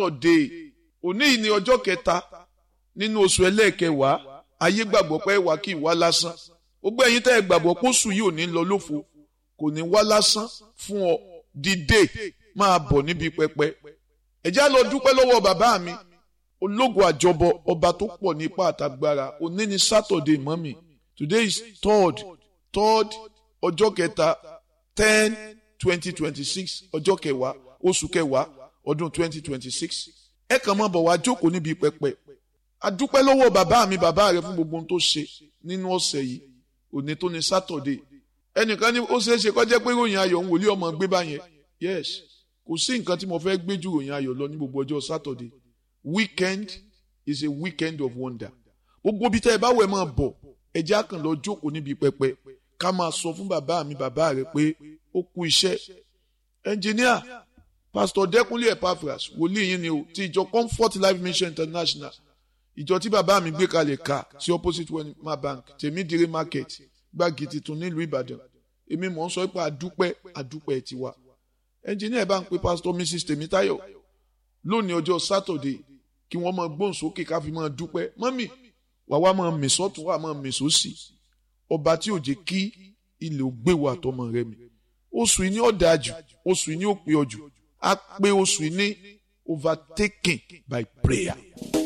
Saturday òní yìí ni ọjọ́ kẹta nínú oṣù ẹlẹ́ẹ̀kẹwàá ayé gbàgbọ́ pé wà kí ìwá lásán gbogbo ẹ̀yin tẹ́ ẹ gbàgbọ́ pé oṣù yìí ò ní lọ lófo kò ní wá lásán fún ọ dìde máa bọ̀ níbi pẹpẹ ẹ̀já lọ dúpẹ́ lọ́wọ́ bàbá mi ológun àjọbọ ọba tó pọ̀ ní ipá àtàgbára òní ni Saturday mọ́mì today is third third ọjọ́ kẹta ten twenty twenty six ọjọ́ kẹwàá oṣù kẹwàá ọdún twenty twenty six ẹ kàn máa bọ̀ wá jókòó níbi pẹpẹ adúpẹ́ lọ́wọ́ bàbá mi bàbá rẹ fún gbogbo ohun tó ṣe nínú ọ̀sẹ̀ yìí òní tó ní Saturday ẹnìkan ní ó ṣeé ṣe kó jẹ́ pé ròyìn ayọ̀ ń wòlíì ọmọ gbé báyẹn yes kò sí nǹkan tí mo fẹ́ gbé ju ròyìn ayọ̀ lọ ní gbogbo ọjọ́ Saturday weekend is a weekend of wonder gbogbo bí tẹ́ ẹ bá wẹ̀ máa bọ̀ ẹ jẹ́ á kàn lọ jókòó níbi pẹpẹ ká máa sọ fún bàbá mi bàbá rẹ pé ó kú iṣẹ́ ẹnjìníà pásítọ̀ Dẹ́kunlé Epaphras wòlíì yín ni o ti ìjọ Comfort Life Mission International ìjọ tí bàbá mi gbé kalẹ̀ ká sí opposite Wema Bank tèmídìrí market gbági tuntun nílùú Ìbàdàn èmi mọ̀ ń sọ pé àdúpẹ́ àdúpẹ́ tiwa ẹnjìníà bá ń pe pásítọ̀ Mrs Tèmítáyọ̀ lónìí ọjọ́ Saturday kí wọ́n máa gbóhùn sókè ká fi máa dúpẹ́ mọ́mì wà wá máa mì sọ́tún wà máa mì sósì ọba tí ò jẹ́ kí ilẹ̀ ò gbé wa àtọmọ rẹ mi oṣù yìí ní ọ̀dà jù oṣù yìí ní ó pé ọ jù á pé oṣù yìí ní overtaken by prayer.